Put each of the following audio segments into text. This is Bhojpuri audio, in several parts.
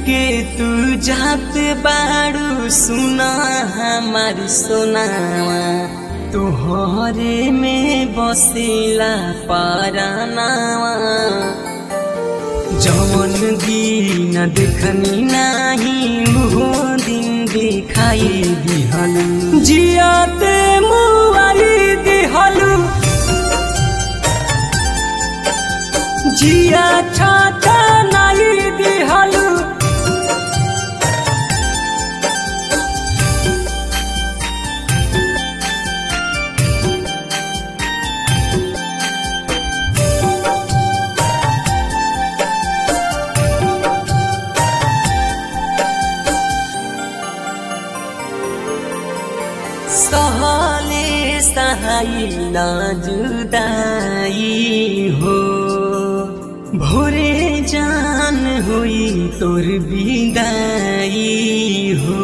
के तू जात बाड़ू सुना हमार सोनावा तोहरे में बसेला पारानावा जवन दिन देखनी नाही वो दिन दिखाई दिहलु जियाते मुआई दिहलु जिया छाता नाई दिहलु सहले सहाई न जुदाई हो भोरे जान हुई तोर बिदाई हो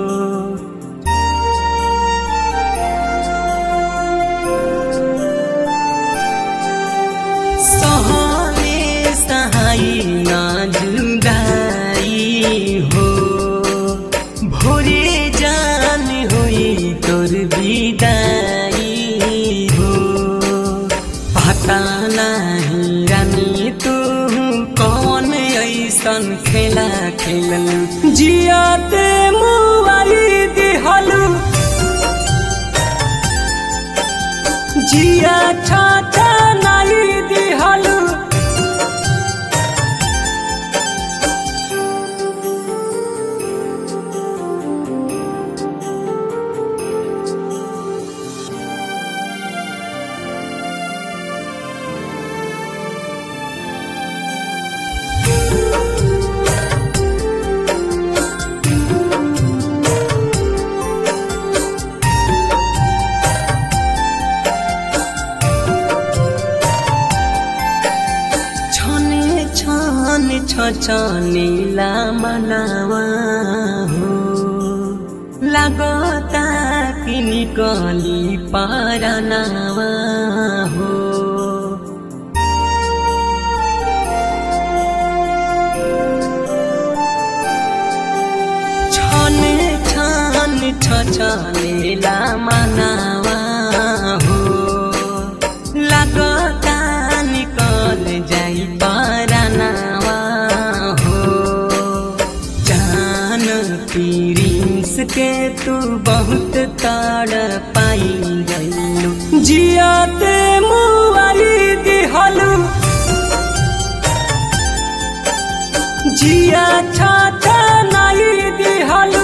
सहले सहाई न जुदाई हो भोरे जान हुई तोर बिदाई हो पता नहीं रानी तू कौन ऐसन खेला खेलल जियाते मुआई दिहलु जिया छाता नाई दिहलु छने छन छ छनेला मनावा हो लागता कि निकली पारनावा हो छने छन छ छनेला मनावा हो लागता निकल जाई पारनावा हो जान पीरिस के तू बहुत ताड़ पाई गईलू जियाते मुआई दिहलू जिया छाता नाई दिहलू